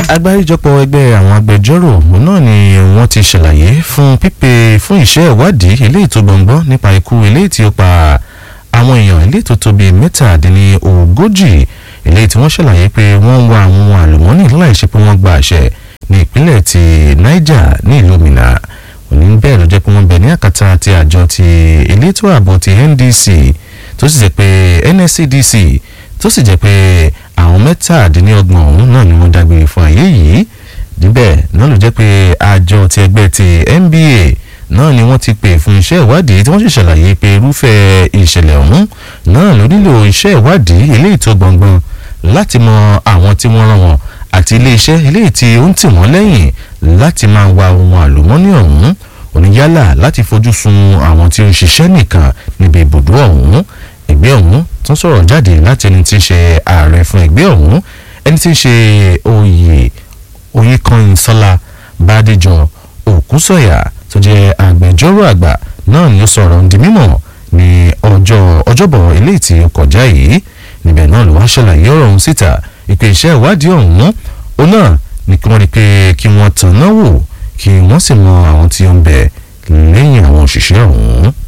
agbáríjọpọ̀ ẹgbẹ́ àwọn agbẹjọ́rò òun náà ni wọ́n ti ṣàlàyé fún pípè fún iṣẹ́ ìwádìí eléyìí tó gbọ̀ngbọ́n nípa ikú eléyìí tí ó pa àwọn èèyàn eléyìí tó tó bíi mẹ́tàdínlógójì eléyìí tí wọ́n ṣàlàyé pé wọ́n ń wá àwọn ohun àlùmọ́ọ́nì láì ṣe pé wọ́n gba àṣẹ ní ìpínlẹ̀ ti Niger ní ìlú Minna òní bẹ́ẹ̀ ló jẹ́ pé wọ́n bẹ̀ ní àkàtà ti àjọ ti elétò ààbò ti NDC tó sì jẹ́ pé NSCDC tó sì jẹ́ pé àwọn mẹ́tàdínlọ́gbọ̀n ọ̀hún náà ni wọ́n dágbére fún ayé yìí níbẹ̀ náà ló jẹ́ pé àjọ ti ẹgbẹ́ ti NBA náà ni wọ́n ti pè fún iṣẹ́ ìwádìí tí wọ́n sì ṣàlàyé pé irúfẹ́ ìṣẹ̀lẹ̀ ọ̀hún náà ló nílò iṣẹ́ ìwádìí eléyìí tó gbọ̀ngbọ̀n láti mọ àwọn tí wọ́n rán wọn àti iléeṣẹ́ eléyìí tí ó ń tì wọ́n lẹ́yìn láti máa wa ohun àlùmọ́nì ọ̀hún oníyálà láti fojú sun àwọn tí ó ń ṣiṣẹ́ nìkan níbi ibùdó ọ̀hún ẹgbẹ́ ọ̀hún tún sọ̀rọ̀ jáde láti ẹni tí ń ṣe ààrẹ fún ẹgbẹ́ ọ̀hún ẹni tí ń ṣe oyè oyèkànyìnsọ́lá bàdéjọ òkúsọ̀yà tó jẹ́ agbẹjọ́rò àgbà náà ni ó sọ̀rọ̀ ń di mímọ̀ ní ọjọ́ ọjọ́bọ̀ eléyìí tí ó kọjá yìí níbẹ̀ náà ló wá ṣàlàyé ọ̀rọ̀ ọ̀hún síta ìpè iṣẹ́ ìwádìí ọ̀hún ó náà ní kí wọ́n rí i pé kí wọ́n tàn náà wò kí wọ́n sì mọ àwọn tí ó ń bẹ lẹ́yìn àwọn òṣìṣẹ́ ọ̀hún.